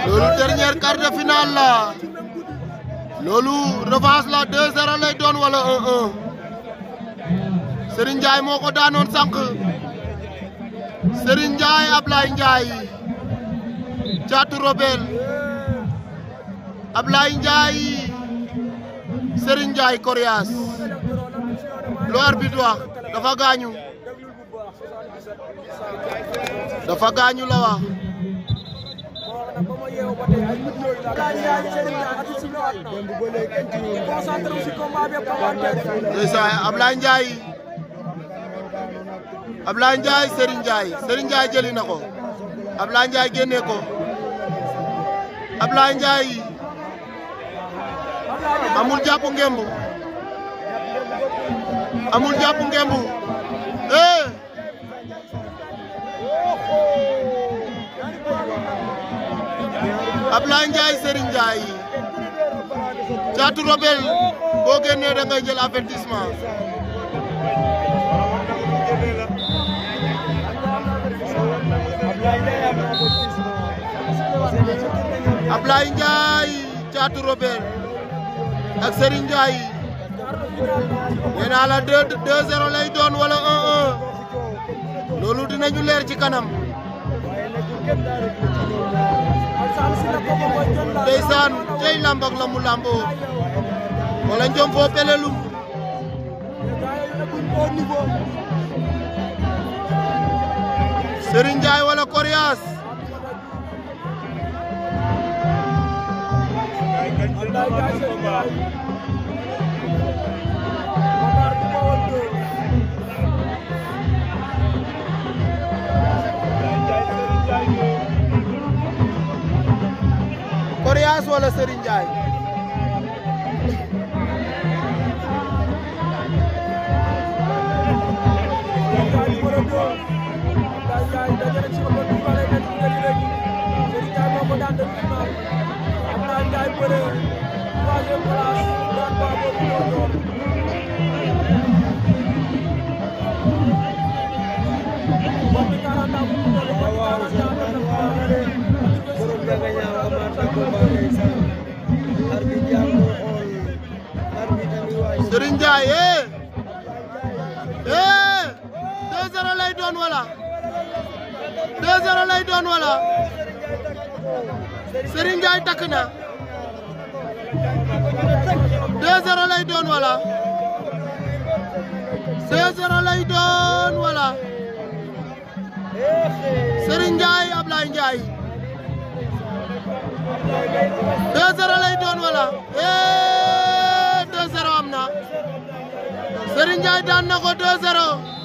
loolu dernier quart de finale la loolu revanche la 2-0 lay doon wala 1-1 Serigne Ndiaye moo ko daanoon sànq Serigne Ndiaye Ablaye Ndiaye Caatu Robel Ablaye Ndiaye Serigne Ndiaye Coriace lu arbitre wax dafa gaañu dafa gaañu la wax ndeysaan Ablaye Ndiaye Ablaye Ndiaye Serigne Ndiaye Serigne Ndiaye jëli na ko Ablaye Ndiaye génne ko Ablaye Ndiaye amul jàpp ngembu amul jàpp ngembu eh Ablaye Ndiaye Serigne Ndiaye Caatu Robel boo génnee da ngay jël avertissement Ablaye Ndiaye Caatu Robel ak Serigne Ndiaye nee naa la 2 2-0 lay doon wala 1-1 loolu dinañu leer ci kanam ndeysaan tey lamb ak la mu lamboo wala njom foo pelelum Serigne Ndiaye wala Coriace Coriace wala Serigne Ndiaye Serigne Ndiaye eh eh 2-0 lay doon wala 2-0 lay doon wala Serigne Ndiaye takk na 2-0 lay doon wala 2-0 lay doon wala Serigne Ndiaye Ablaye Ndiaye 2-0 lay doon wala eh 2-0 am na Serigne Ndiaye daan na ko 2-0